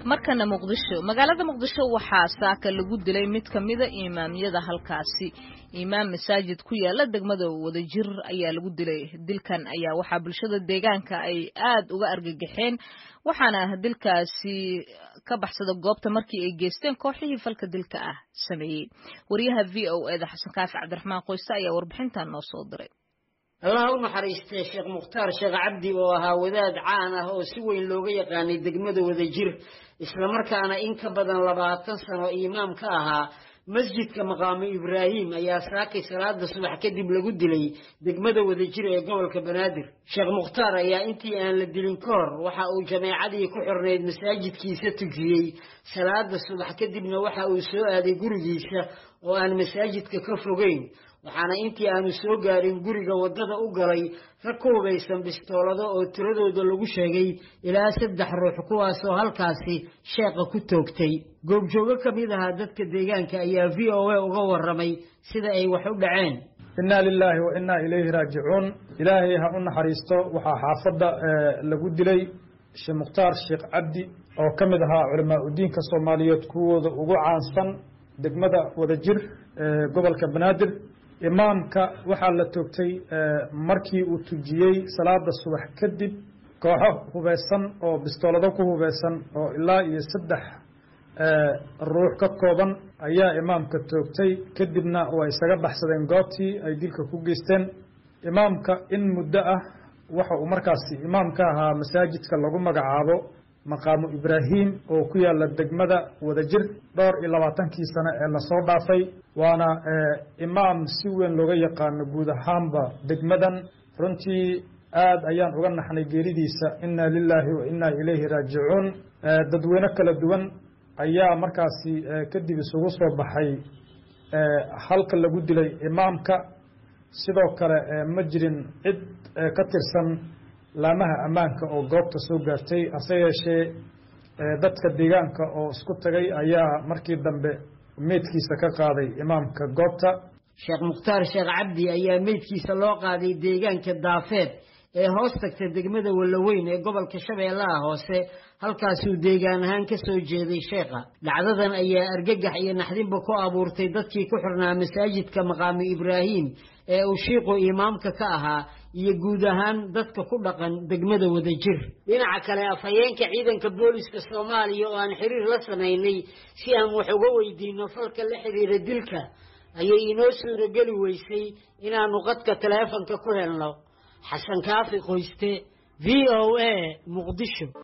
markana muqdisho magaalada muqdisho waxaa saaka lagu dilay mid ka mida imaamyada halkaasi imaam masaajid ku yaala degmada wadajir ayaa lagu dilay dilkan ayaa waxaa bulshada deegaanka ay aad uga argagaxeen waxaana dilkaasi ka baxsada goobta markii ay geysteen kooxihii falka dilka ah sameeyey wariyaha v o eda xasan kaafi cabdiraxmaan qoyse ayaa warbixintan noo soo diray allaha u naxariistay sheekh mukhtaar sheekh cabdi oo ahaa wadaad caan ah oo si weyn looga yaqaanay degmada wadajir islamarkaana in ka badan labaatan sano imaam ka ahaa masjidka maqaamu ibraahim ayaa saakay salaada subax kadib lagu dilay degmada wadajir ee gobolka banaadir sheekh mukhtaar ayaa intii aan la dilin ka hor waxa uu jameecadii ku xirnayd masaajidkiisa tujiyey salaada subax kadibna waxa uu soo aaday gurigiisa oo aan masaajidka ka fogeyn waxaana intii aanu soo gaarin guriga waddada u galay rag ku hubaysan bistoolado oo tiradooda lagu sheegay ilaa saddex ruux kuwaasoo halkaasi sheeqa ku toogtay goobjoogo ka mid ahaa dadka deegaanka ayaa v o a uga warramay sida ay wax u dhaceen innaa lilaahi wa innaa ilayhi raajicuun ilaahay ha u naxariisto waxaa xaafadda lagu dilay sheekh mukhtaar sheekh cabdi oo ka mid ahaa culamaa udiinka soomaaliyeed kuwooda ugu caansan degmada wadajir gobolka banaadir imaamka waxaa la toogtay markii uu tujiyey salaada subax kadib kooxo hubeysan oo bistoolado ku hubeysan oo ilaa iyo saddex ruux ka kooban ayaa imaamka toogtay kadibna waa isaga baxsadeen goobtii ay dilka ku geysteen imaamka in muddo ah waxa uu markaasi imaam ka ahaa masaajidka lagu magacaabo maqaamu ibraahim oo ku yaala degmada wadajir dhowr iyo labaatankii sano ee lasoo dhaafay waana imaam si weyn looga yaqaano guud ahaanba degmadan runtii aad ayaan uga naxnay geeridiisa inna lilaahi wa innaa ilayhi raajicuun dadweyne kala duwan ayaa markaasi kadib isugu soo baxay halka lagu dilay imaamka sidoo kale ma jirin cid ka tirsan laamaha ammaanka oo goobta soo gaartay hase yeeshee dadka deegaanka oo isku tagay ayaa markii dambe meydkiisa ka qaaday imaamka goobta sheekh mukhtaar sheekh cabdi ayaa meydkiisa loo qaaday deegaanka daafeed ee hoos tagta degmada wallaweyn ee gobolka shabeellaha hoose halkaasuu deegaan ahaan ka soo jeeday sheekha dhacdadan ayaa argagax iyo naxdinba ku abuurtay dadkii ku xirnaa masaajidka maqaamu ibraahim ee uu shiiqu imaamka ka ahaa iyo guud ahaan dadka ku dhaqan degmada wadajir dhinaca kale afhayeenka ciidanka booliska soomaaliya oo aan xiriir la samaynay si aan wax uga weydiino falka la xiriira dilka ayay inoo suurageli weysay inaannu qadka taleefonka ku helno xasan kaafi qoyste v o a muqdisho